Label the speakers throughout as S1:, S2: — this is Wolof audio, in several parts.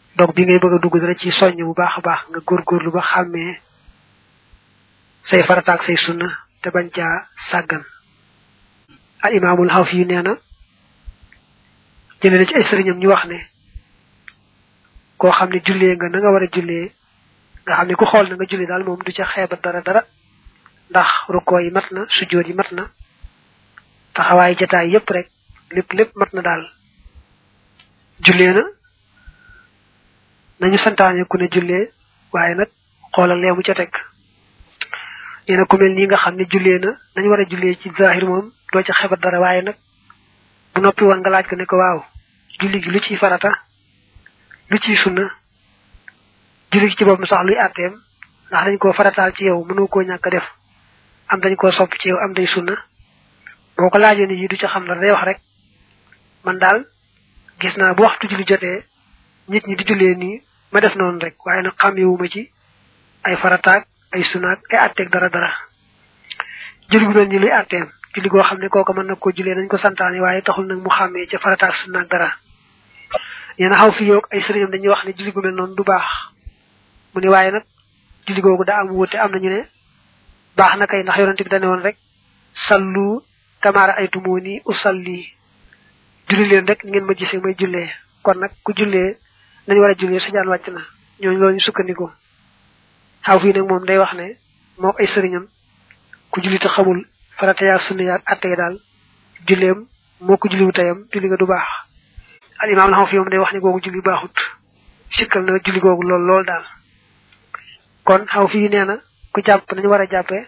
S1: donc bi ngay bëgg a dugg dara ci soññ bu baax a baax nga góorgóorlu ba xàmmee say farataak say sunna te bañ caa sàggan al imaamul xaw fi yu nee na jëlee na ci ay sëriñam ñu wax ne koo xam ne jullee nga na nga war a jullee nga xam ne ku xool na nga jullee daal moom du ca xeeba dara dara ndax rukkoo yi mat na sujjóot yi mat na taxawaay jataay yépp rek lépp lépp mat na daal jullee na nañu santaane ku ne jullee waaye nag xoolal leemu ca teg nee na ku mel nii nga xam ne jullee na nañu war a jullee ci zahir moom doo ca xebat dara waaye nag bu noppi woon nga laaj ko ne ko waaw julli gi lu ciy farata lu ciy sunna julli gi ci boppam sax luy àtteem ndax dañ koo farataal ci yow mënoo koo ñàkk def am dañ koo sopp ci yow am day sunna boo ko laajee ni yi du ca xam dara day wax rek man daal gis naa bu waxtu julli jotee nit ñi di jullee nii ma def noonu rek waaye nag xam yowuma ci ay farataak ay sunaak ay atteeg dara dara julli gu mel ni luy atteem julli goo xam ne kooku mën na ko jullee nañ ko santaane waaye taxul nag mu xàmmee ca farataak sunaak dara ñeena xaw fi yoog ay sëriñam dañuy wax ne julli gu mel noonu du baax mu ne waaye nag julli googu daa am wute am nañu ne baax na kay ndax yonente bi dane woon rek sallu kamaara ay tumooni usalli julli leen rek ngeen ma gisee may jullee kon nag ku jullee nañu war a jullee sa jaan wàcc na ñooñu loolu ñu sukkandiku xaw fii nag moom day wax ne moo ay sëriñam ku julli te xamul farata yaa sunna yaa atte daal julleem moo ko julliwu tayam julli nga du baax al imaam la xaw fii moom day wax ne googu julli baaxut sikkal na julli googu lool lool daal kon xaw fii nee na ku jàpp nañu war a jàppee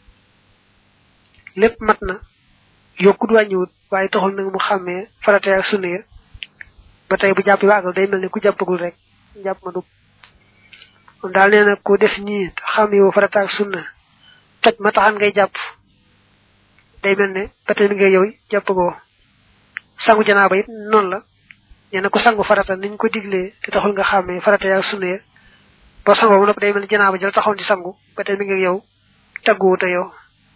S1: lépp mat na yokkut wàññiwut waaye taxul nag mu xàmmee farata yaa sunna ya ba tey bu jàppee waagal day mel ne ku jàppagul rek jàpp ma dugg kon daal nee na ku def ñii xam yow farata ak sunna toj ma taxan ngay jàpp day mel ne ba tey mi ngay yow jàppagoo sangu janaaba it noonu la nee na ku sangu farata niñ ko diglee te taxul nga xàmmee farata yaa sunna ya boo sangoo mu nopp day mel ne janaaba jël taxoon di sangu ba tey mi ngay yow tagguwu te yow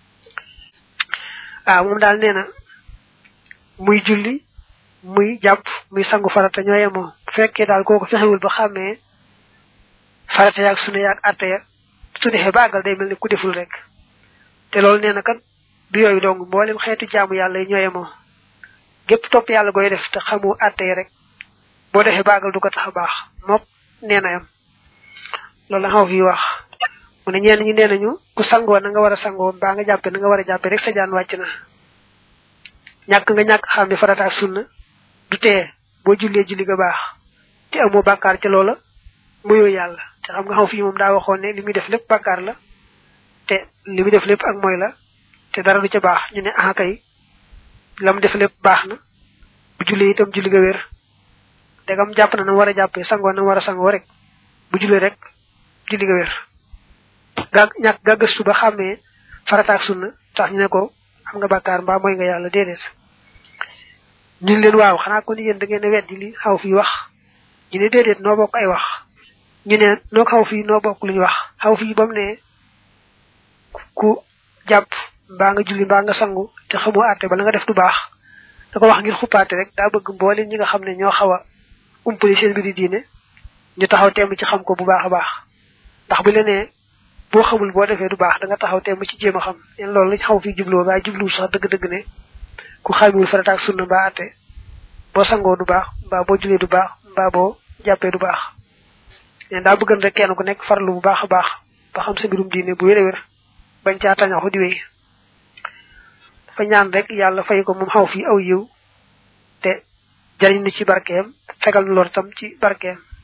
S1: waaw moom daal nee na muy julli muy jàpp muy sangu farata ñoo yemoo bu fekkee daal kooku fexewul ba xàmmee farata yaag sunu yaag atte ya su defee ba àggal day mel ni ku deful rek te loolu nee na kat du yooyu dong mboolem xeetu jaamu yàlla yi ñoo yemoo gépp topp yàlla goy def te xamu atte yi rek boo defee ba àggal du ko tax a baax mook nee na yam loolu la xaw fi wax mu ne ñenn ñi nee nañu ku sangoo na nga war a sangoo mbaa nga jàppe na nga war a jàppe rek sa jaan wàcc na ñàkk nga ñàkk xam ne farata ak sunna du tee boo jullee julli nga baax te amoo bàkkaar ca loola muyoo yàlla te xam nga xaw fii moom daa waxoon ne li muy def lépp bàkkaar la te li muy def lépp ak mooy la te dara du ca baax ñu ne ah kay la mu def lépp baax na bu jullee itam julli nga wér dagam jàpp na na war a jàppee sangoo na war a sangoo rek bu jullee rek julli nga wér gaa ñàkk gaa gëstu ba xàmmee farata ak sunna tax ñu ne ko am nga bàkkaar mbaa mooy nga yàlla déedéet ñu leen waaw xanaa kon yéen da ngeen a weddi li xaw fii wax ñu ne déedéet noo bokk ay wax ñu ne noo xaw fii noo bokk lu ñu wax xaw fii ba mu ne ku jàpp mbaa nga julli mbaa nga sangu te xamoo àtte ba la nga def du baax da ko wax ngir xuppaate rek daa bëgg mboolem ñi nga xam ne ñoo xaw a umpali seen mbiri diine ñu taxaw temm ci xam ko bu baax a baax ndax bu lenee boo xamul boo defee du baax da nga taxaw temm ci jéem a xam leen loolu lañ xaw fii jubloo waaye jubluwul sax dëgg-dëgg ne ku xamiwul farata ak sunna mbaa àtte boo sangoo du baax mbaa boo julee du baax mbaa boo jàppee du baax leen daa bëggan rek kenn ku nekk farlu bu baax a baax ba xam sa mbirum diine bu wér a wér bañ caa tañaxu di wéy dafa ñaan rek yàlla fay ko moom xaw fii aw yiw te jariñ nu ci barkeem fegal nu lor tam ci barkeem